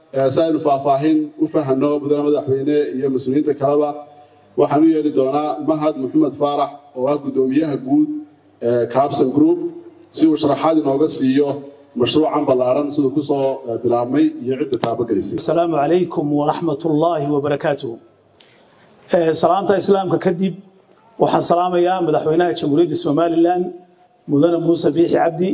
si aynu faahfaahin u fahanno mudane madaxweyne iyo mas-uuliyiinta kaleba waxaan u yeeli doonaa mahad maxamed faarax oo ah guddoomiyaha guud ee cabson group si uu sharaxaad inooga siiyo mashruucan ballaaran siduu ku soo bilaabmay iyo cidda taabagelisay السلام عليكم ورحمة الله وبركاته salaanta islaamka kadib waxaan salaamayaa madaxweynaha jamhuuriyadda somalilan mudane muuse biixi cabdi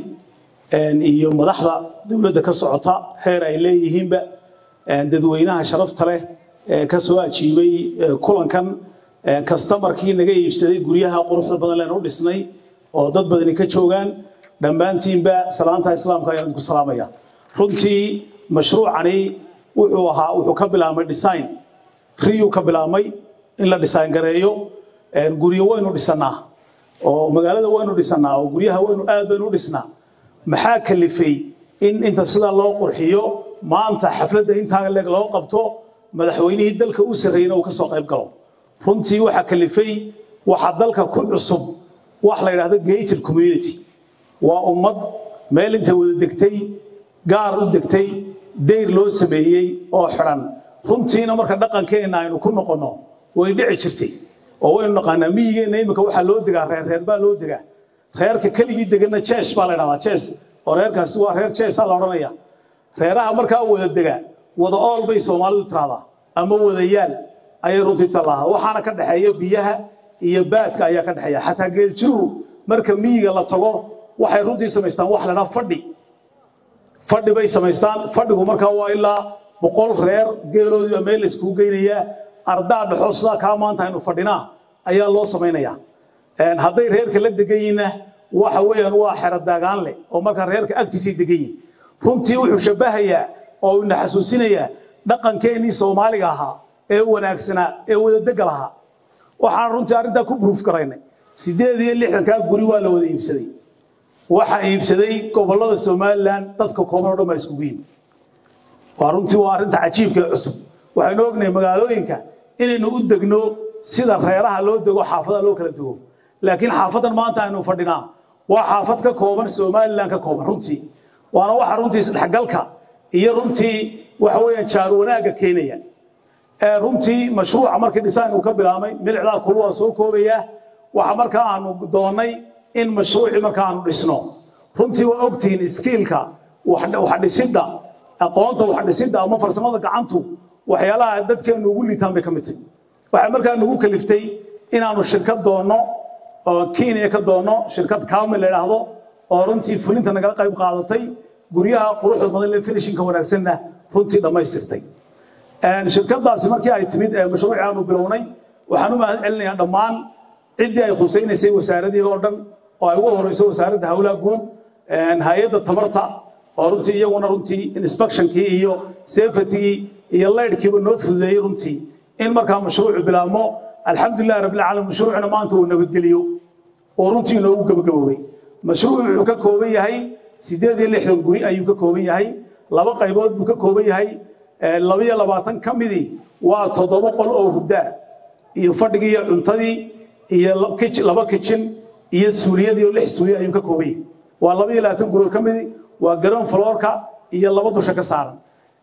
iyo madaxda dowladda ka socota heer ay leeyihiinba dadweynaha sharafta leh ee ka soo ajiibay kulankan kastamarkii naga iibsaday guryaha quruxda badan leen u dhisnay oo dad badani ka joogaan dhammaantiinba salaanta islaamka ayaan idinku salaamaya runtii mashruucani wuxuu ahaa wuxuu ka bilaabmay design riyuu ka bilaabmay in la design gareeyo guryo waynu dhisanaa oo magaalada waynu dhisanaa oo guryaha waynu aad baynu u dhisnaa maxaa kalifay in inta sidaa loo qurxiyo maanta xafladda intaa leeg loo qabto madaxweynihii dalka u sarreeyna uu ka soo qayb galo runtii waxaa kalifay waxaa dalka ku cusub wax la yidhahdo gated community waa ummad meel inta wada degtay gaar u degtay dayr loo sameeyey oo xidhan runtiina marka dhaqankeenna aynu ku noqonno way dhici jirtay oo waynu naqaanaa miyigeenna iminka waxaa loo degaa reer reer baa loo degaa reerka keligii deganna jees baa la dhahdaa jees oo reerkaasi waa reer jeesaa la odhanaya reeraha markaa wada dega wada ool bay soomaalidu tiraahdaa ama wadayaal ayay runtii tallaahaa waxaana ka dhexeeya biyaha iyo baadka ayaa ka dhexeeya xataa geeljiruhu marka miyiga la tago waxay runtii samaystaan wax la dhaha fadhi fadhi bay samaystaan fadhigu markaa waa ilaa boqol reer geeloodii meel la iskugu geynayaa ardaa dhexo sidaa kaa maanta aynu fadhinaa ayaa loo samaynayaa hadday reerka la degan yihiinna waxa weeyaan waa xero daagaan leh oo markaa reerka agtiisay degan yihin runtii wuxuu shabbahayaa oo ina xasuusinayaa dhaqankeennii soomaaliga ahaa ee wanaagsanaa ee wadadega lahaa waxaan runtii arrintaa ku buruuf garaynay siddeed iyo lixdankaa guri waa la wada iibsaday waxaa iibsaday gobollada somalilan dadka kooban o dhan baa iskugu yimi waa runtii waa arrinta cajiibka ee cusub waxaynu ognahay magaalooyinka inaynu u degno sida reeraha loo dego xaafadaha loo kala dego laakiin xaafadan maanta aynu fadhinaa waa xaafad ka kooban somalilan ka kooban runtii waana waxa runtii isdhexgalka iyo runtii waxa weeyaan jaar wanaagga keenaya runtii mashruuca markii design uu ka bilaabmay milicdaa kulu waa soo koobayaa waxa markaa aanu doonnay in mashruucii markaa aanu dhisno runtii waa ogtihiin iskiilka wax dhisidda aqoonta wax dhisidda ama farsamada gacantu waxyaalaha dadkeennu ugu liitaan bay ka mid tahay waxay markaa nagu kaliftay inaanu shirkad doonno oo kenya ka doonno shirkad kaamil la idhaahdo oo runtii fulinta nagala qayb qaadatay guryaha quruxda badan le finishinka wanaagsanna runtii dhammaystirtay shirkadaasi markii ay timid ee mashruuci aanu bilownay waxaan u mahad celinayaa dhammaan ciddii ay khusaynaysay wasaaradii oo dhan oo ay ugu horeyso wasaaradda howlaha guud hay-adda tamarta oo runtii iyaguna runtii inspectionkii iyo safetygii iyo laydhkiiba noo fududeeyey runtii in markaa mashruucu bilaabmo alxamdulilah rabbilcaalamiin mashruucuna maanta uu nabadgeliyo oo runtii inoogu gabagaboobay mashruucu wuxuu ka kooban yahay siddeed iyo lixdan guri ayuu ka kooban yahay laba qaybood buu ka kooban yahay labiyo labaatan ka midii waa toddoba qol oo hurdaa iyo fadhigii iyo cuntadii iyo laba kijin iyo suuliyadii oo lix suuliya ayuu ka kooban yahay waa labiyo labaatan guri oo ka midii waa garoon floorka iyo laba dusha ka saaran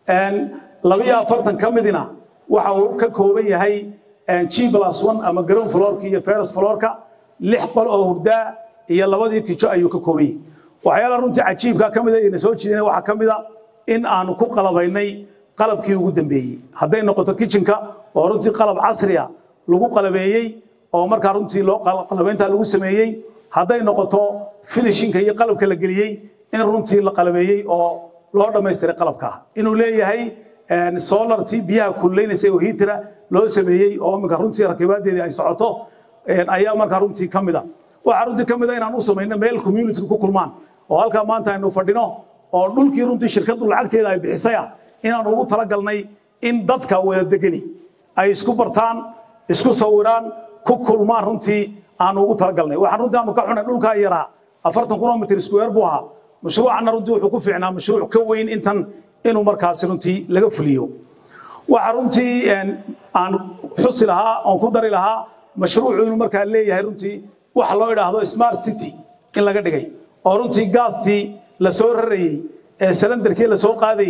labiyo afartan ka midina waxa uu ka kooban yahay g plus one ama garoon floorka iyo feres floorka lix qol oo hurdaa iyo labadii kijo ayuu ka kooban yahay waxyaalaha runtii cajiibka ka mida ina soo jiidana waxaa ka mida in aanu ku qalabaynay qalabkii ugu dambeeyey hadday noqoto kitchenka oo runtii qalab casriya lagu qalabeeyey oo markaa runtii loo qalabayntaa lagu sameeyey hadday noqoto finishinka iyo qalabka la geliyey in runtii la qalabeeyey oo loo dhammaystiray qalabka inuu leeyahay solartii biyaha kululaynaysa oo hiitira loo sameeyey oo iminka runtii rakibaadeedii ay socoto ayaa markaa runtii ka mida waxaa runtii ka mida inaan u samayno meel community ku kulmaan oo halkaa maanta aynu fadhino oo dhulkii runtii shirkaddu lacagteeda ay bixisaya inaan ugu talagalnay in dadka wada degani ay isku bartaan isku sawiraan ku kulmaan runtii aanu ugu talagalnay waxaan runtii aanu ka xunay dhulkaa yaraa afartan kilomitr square buu ahaa mashruucanna runtii wuxuu ku fiicnaa mashruuc ka weyn intan inuu markaasi runtii laga fuliyo waxa runtii aan xusi lahaa oon ku dari lahaa mashruucu inuu markaa leeyahay runtii waxa loo idhaahdo smart city in laga dhigay oo runtii gaastii la soo rarayey ee salandarkii la soo qaadayey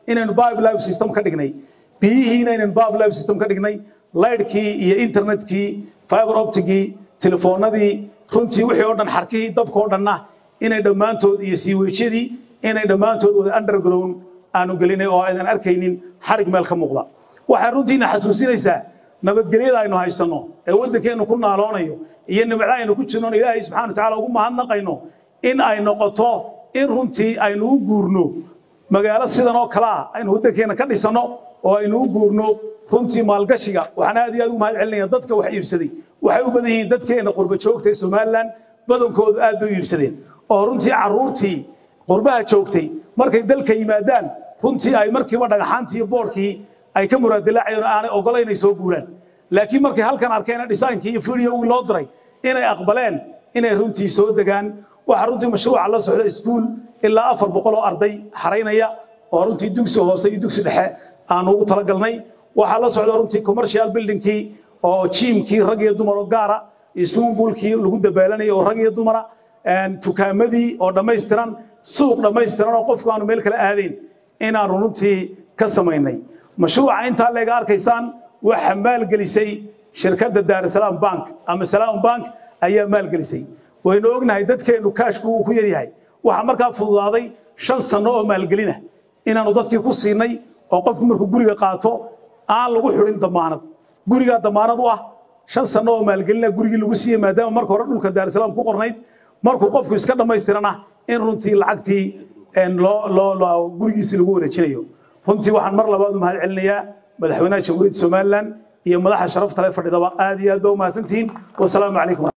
inaynu biblive system ka dhignay biyihiina inaynu biblive system ka dhignay laydhkii iyo internetkii fiber optigii telefoonadii runtii wixii oo dhan xarkihii dabka oo dhanna inay dhammaantood iyo siiweejyadii inay dhammaantood wada underground aanu gelinay oo aydan arkaynin xarig meel ka muuqda waxay runtiina xasuusinaysaa nabadgelyada aynu haysanno ee waddankeennu ku naaloonayo iyo nimcda aynu ku jirno ilaahay subxana watacaala ugu mahadnaqayno in ay noqoto in runtii aynu u guurno magaalo sidan oo kale ah aynu waddankeenna ka dhisanno oo aynu u guurno runtii maalgashiga waxaan aad iyo aad ugu mahad celinaya dadka wax iibsaday waxay u badan yihiin dadkeenna qurba joogta ee somalilan badankoodu aad bay u iibsadeen oo runtii carruurtii qurbaha joogtay markay dalka yimaadaan runtii ay markiiba dhagaxaantii iyo boodhkii ay ka muraadilaacayeen oo aanay ogolayn inay soo guuraan laakiin markay halkan arkeen dhisaankii iyo fideogii loo diray inay aqbaleen inay runtii soo degaan waxaa runtii mashruuca la socda iskuul ilaa afar boqol oo arday xaraynaya oo runtii dugsi hoose iyo dugsi dhexe aanu ugu talagalnay waxaa la socda runtii commercial buildingkii oo jiimkii rag iyo dumar oo gaara iyo swimmingpoolkii lagu dabaalanayay oo rag iyo dumara tukaamadii oo dhammaystiran suuq dhammaystiran oo qofku aanu meel kale aadayn inaanu runtii ka samaynay mashruuca intaa leega arkaysaan waxa maalgelisay shirkadda daarusalaam bank ama salaam bank ayaa maalgelisay waynu ognahay dadkeennu kaashku uu ku yaryahay waxaa markaa fududaaday shan sanno oo maalgelina inaanu dadkii ku siinay oo qofku markuu guriga qaato aan lagu xidhin damaanad gurigaa damaanad u ah shan sanno oo maalgelina gurigii lagu siiyey maadaama marka hore dhulka daarusalaam ku qornayd markuu qofku iska dhammaystirana in runtii lacagtii gurigiisii lagu wareejinayo runtii waxaan mar labaad u mahad celinayaa madaxweynaha jamhuuriyadda somalilan iyo madaxa sharafta le fadhidaba aad iyo aad ba u mahadsantihiin wasalaamu calaykum